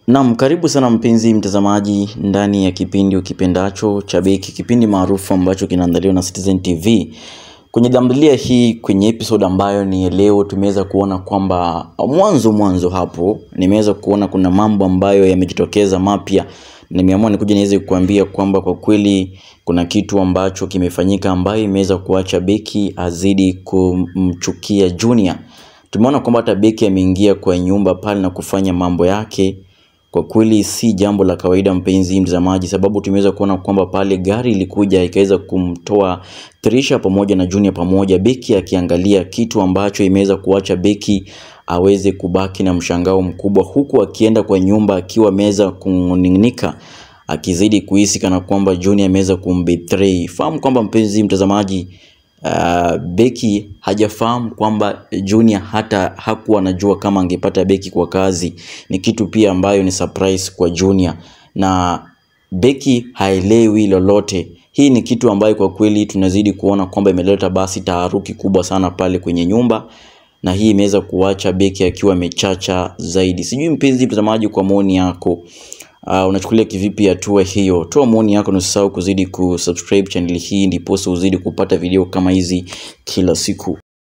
Naam, karibu sana mpenzi mtazamaji ndani ya kipindi ukipendacho cha Beki, kipindi maarufu ambacho kinaandaliwa na Citizen TV. Kwenye tamthilia hii, kwenye episode ambayo ni leo, tumeweza kuona kwamba mwanzo mwanzo hapo nimeweza kuona kuna mambo ambayo yamejitokeza mapya. Nimeamua nikuja niweze kukuambia kwamba kwa kweli kuna kitu ambacho kimefanyika ambayo imeweza kuacha Beki azidi kumchukia Junior. Tumeona kwamba hata Beki ameingia kwa nyumba pale na kufanya mambo yake kwa kweli si jambo la kawaida mpenzi mtazamaji, sababu tumeweza kuona kwamba pale gari ilikuja ikaweza kumtoa Trisha pamoja na Junior pamoja, Beki akiangalia kitu ambacho imeweza kuacha Beki aweze kubaki na mshangao mkubwa, huku akienda kwa nyumba akiwa ameweza kuning'inika akizidi kuhisi kana kwamba Junior ameweza kumbetray. Fahamu kwamba mpenzi mtazamaji, uh, Beki hajafahamu kwamba Junior hata hakuwa anajua kama angepata Beki kwa kazi. Ni kitu pia ambayo ni surprise kwa Junior na Beki haelewi lolote. Hii ni kitu ambayo kwa kweli tunazidi kuona kwamba imeleta basi taharuki kubwa sana pale kwenye nyumba, na hii imeweza kuacha Beki akiwa amechacha zaidi. Sijui mpenzi mtazamaji, kwa maoni yako Uh, unachukulia kivipi hatua hiyo? Toa maoni yako na usisahau kuzidi kusubscribe channel hii ndiposa uzidi kupata video kama hizi kila siku.